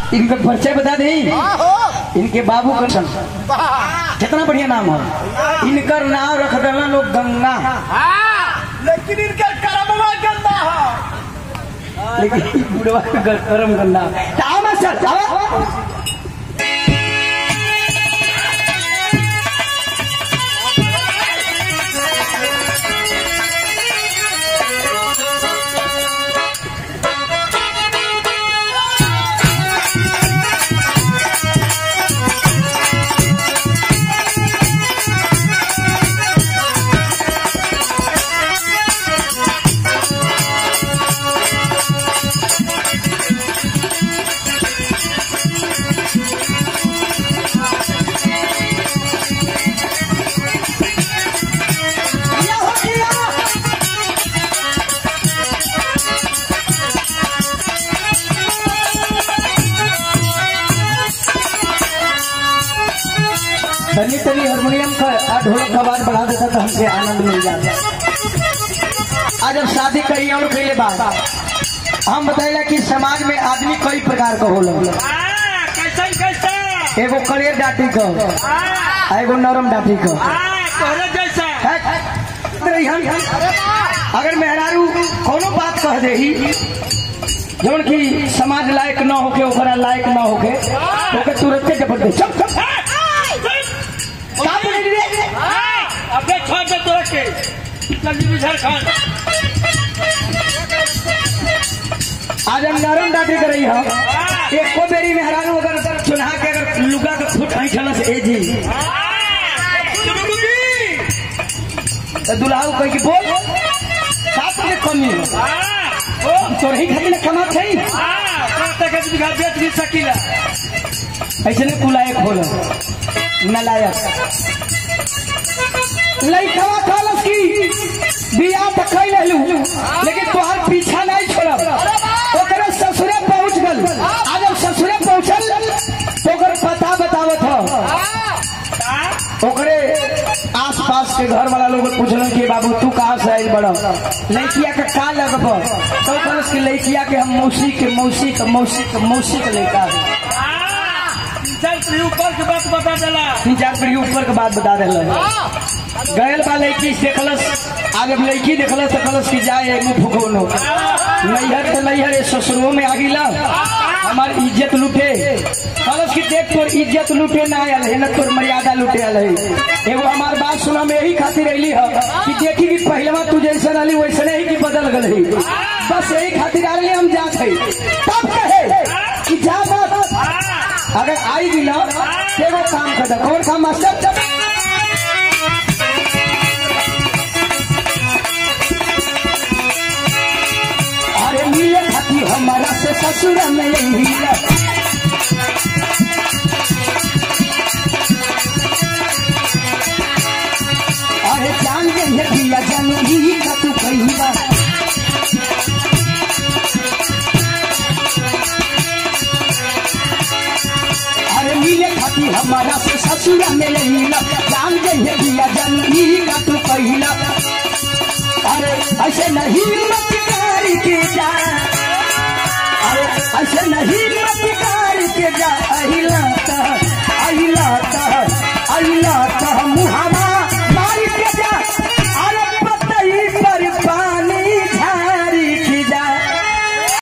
इनका परिचय बता दी इनके बाबू का सन कितना बढ़िया नाम है इनकर नाम रख देना लोग गंगा लेकिन इनका करमवा गंदा है लेकिन बुढ़वा का गर- करम गंगा आओ मास्टर आओ या हो गया। तनी तनी हारमोनियम का आ ढोलक का आवाज बढ़ा देता तो हमसे आनंद मिल जाता आज अब शादी करी और कई बात हम बताइला कि समाज में आदमी कई प्रकार का होला कैसे कैसे एगो करियर डाटी का आ एगो नरम डाटी का तोहरे जैसा है? रहिहन। अगर मेहरारू कोनो बात कह दे जौन की समाज लायक न होके ओकरा लायक न होके ओके तुरंते जबरदस्त चुप चुप का बोले रे अबे छोड़ दे तोरा के जल्दी भी झारखंड आज हम नरम डाटी कर रही हम एको बेरी मेहरारू अगर चुनहा के अगर लुगा के फुट ऐठल से ए जी तो दुल्हा कह के बोल साथ में कमी हो तोरही खातिर न कमा छै बेच भी सकीला ऐसे ने कुलायक होला नलायक लइकवा कहलस की बियाह त कई लेलू लेकिन तोहार पीछा नहीं छोड़ब ओकरे ससुरे पहुंच गल आज जब ससुरे पहुंचल तो ओकर पता बतावत ह ओकरे आस पास के घर वाला लोग पूछलन कि बाबू तू कहाँ से आयल बड़ा लड़किया के का लगब तो कहलस कि लड़किया के हम मौसी के मौसी के मौसी के मौसी के लड़का है चल तू ऊपर के बात बता देला तीन चार पीढ़ी ऊपर के बात बता रहे गयल बा लड़की देखलस आगे अब लड़की देखलस तो कहलस कि जाए मुंह फुकौनो नैहर तो नैहर ये ससुरो में आ गिला हमार इज्जत लूटे कहलस कि देख तोर इज्जत लूटे ना आयल है न तोर मर्यादा लूटे आयल है एगो हमार बात सुना में यही खातिर अली है कि देखी कि पहलवा तू जैसे रहली वैसे ही कि बदल गल है बस यही खातिर आ रही हम जात है तब कहे कि जा मत अगर आई भी ना तो एगो काम कर दे कौन काम मास्टर चल अरे मिले खाती हमारा से ससुर में मिले अरे जान दे ये दिया जनही का तू कहिला अरे मिले खाती हमारा से ससुर में मिला जान दे ये दिया जनही का तू कहिला अरे ऐसे नहीं मत कर के जा अरे ऐसे नहीं